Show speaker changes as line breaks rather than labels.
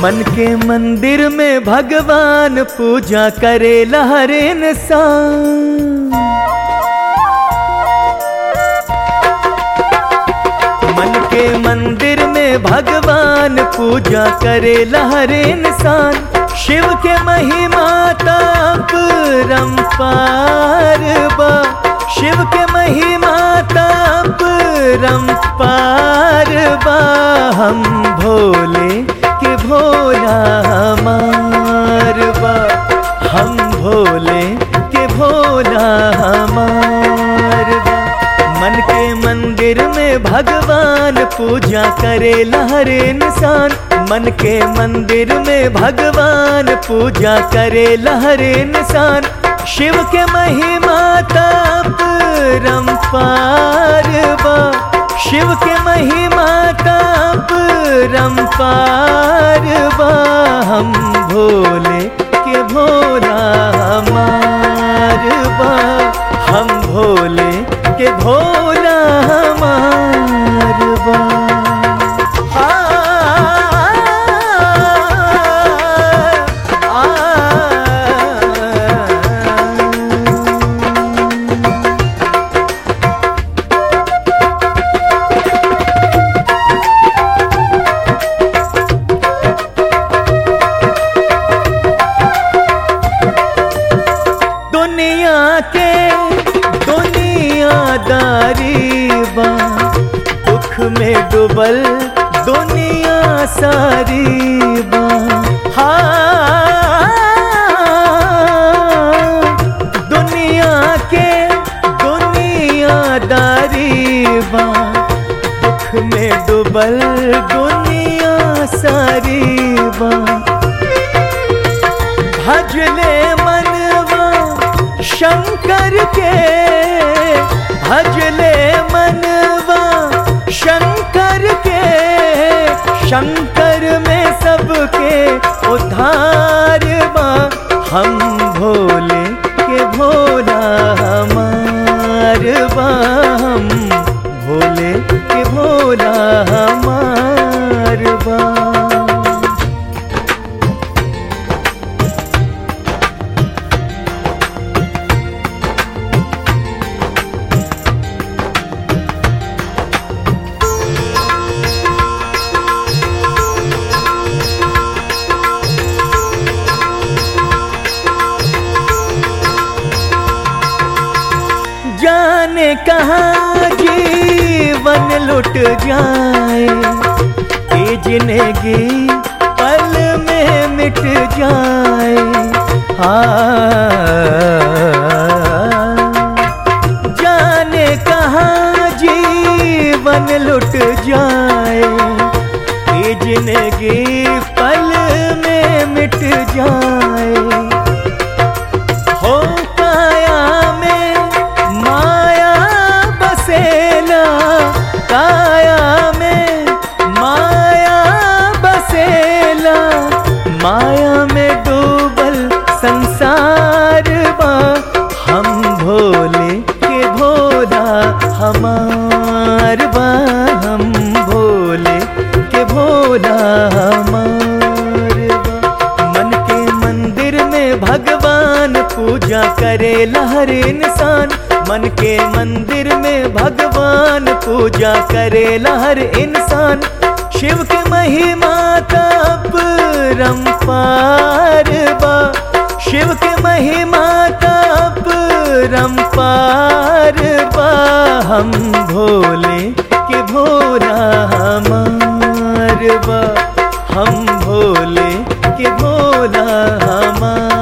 मन के मंदिर में भगवान पूजा करे हर इंसान मन के मंदिर में भगवान पूजा करे हर इंसान शिव के महिमा ताप रंपार बा शिव के महिमा ताप रंपार बा हम भोले के भोला हमार बा हम भोले के भोला हमार बा मन के मंदिर में भगवान पूजा करे हर इंसान मन के मंदिर में भगवान पूजा करे हर इंसान शिव के महिमा ताप रंपार बा शिव के महिमा ताप रंपार बा हम भोले के भोला हमार बा हम भोले के भोला हमार बा आ, आ, आ, दुनिया के दुनियादारी बा दुख में डूबल दुनिया सारी बा हाँ दुनिया के दुनियादारी बा दुख में डूबल दुनिया सारी बा भजले मनवा शंकर के भजले मनवा शंकर के शंकर में सबके उद्धार बा हम भोले के भोला हमार बा हम भोले के भोला हमार बा जाने कहाँ जीवन लुट जाए ये जिंदगी पल में मिट जाए हाँ जाने कहाँ जीवन लुट जाए ये जिंदगी पल में मिट जाए हो काया में माया बसेला काया में माया बसेला माया में डूबल संसार बा हम भोले के भोला हमार बा हम भोले के भोला हमार बा मन के मंदिर में भगवान पूजा करे हर इंसान मन के मंदिर में भगवान पूजा करे हर इंसान शिव के महिमा ताप रंपार बा शिव के महिमा ताप रंपार बा हम भोले के भोला हमार बा हम भोले के भोला हमार